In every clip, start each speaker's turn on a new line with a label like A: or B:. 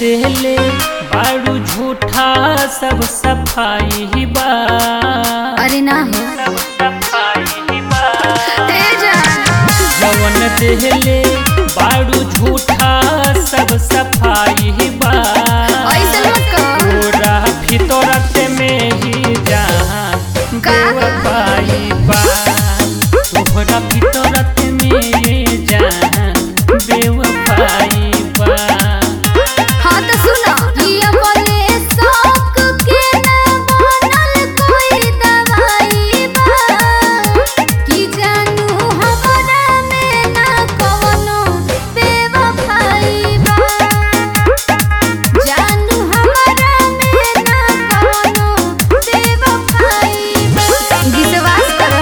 A: देले बारू झूठा सब सफाई बा
B: अरे ना हो
A: सब सफाई बा
B: तेजा
A: जवन देले बारू झूठा सब सफाई बा
B: ऐसे मत कर
A: पूरा फितरत में ही जान
B: का?
A: पाई बा तोहरा फितरत में ही जान बेवफाई बा
B: हाँ तो सुनो कि अपने शौक के ना बनल कोई दवाई बा कि जानू हमरा में ना कवनो बेवफाई बा जानू हमरा में ना कवनो बेवफाई बा विश्वास करो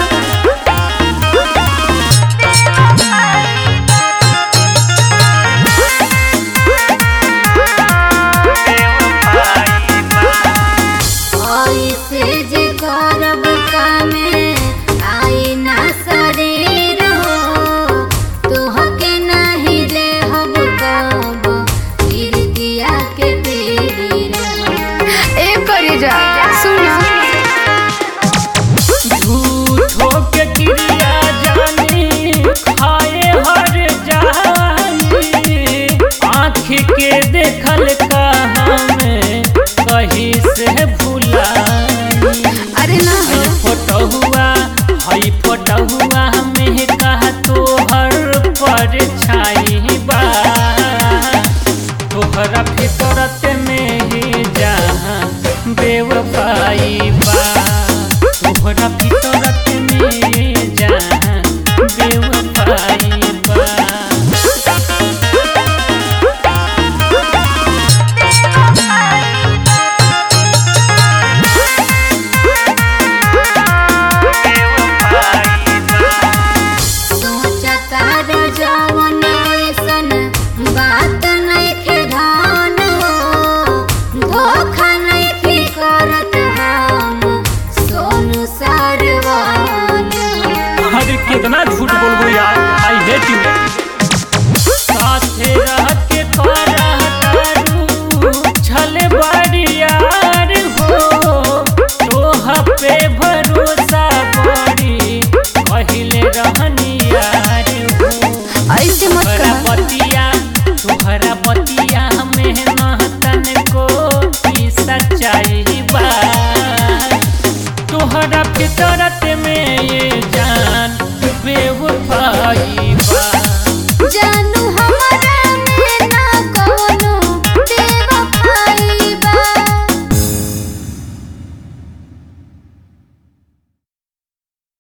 B: ऐसे जे करब कामे आई ना शरीर हो तोहके नाही ले हब कब फिर दिया के तेरी ए करे जा सुनो
A: झूठो के क्रिया जानी खाए हर जानी आँख के देखल का हमें कहीं से भुलाई
B: अरे ना हो
A: हई फोटो हुआ हई फोटो हुआ में कहा तोहर पर छाई बा तोहरा फितरत में ही जहाँ बेवफाई बा तोहरा फितरत में ही जहाँ बेवफाई बा
B: सोचता र जवन ऐसन बात नइखे धान हो धोखा नइखे करत हम सोनू सरवन
A: अरे कितना झूठ बोलबो यार आई हेट यू साथे रह के तोरा तारू छले बड़ी यार हो तोह पे भरोसा बड़ी पहिले रहनी यार हो
B: ऐसे मत
A: तोहरा
B: कर
A: पति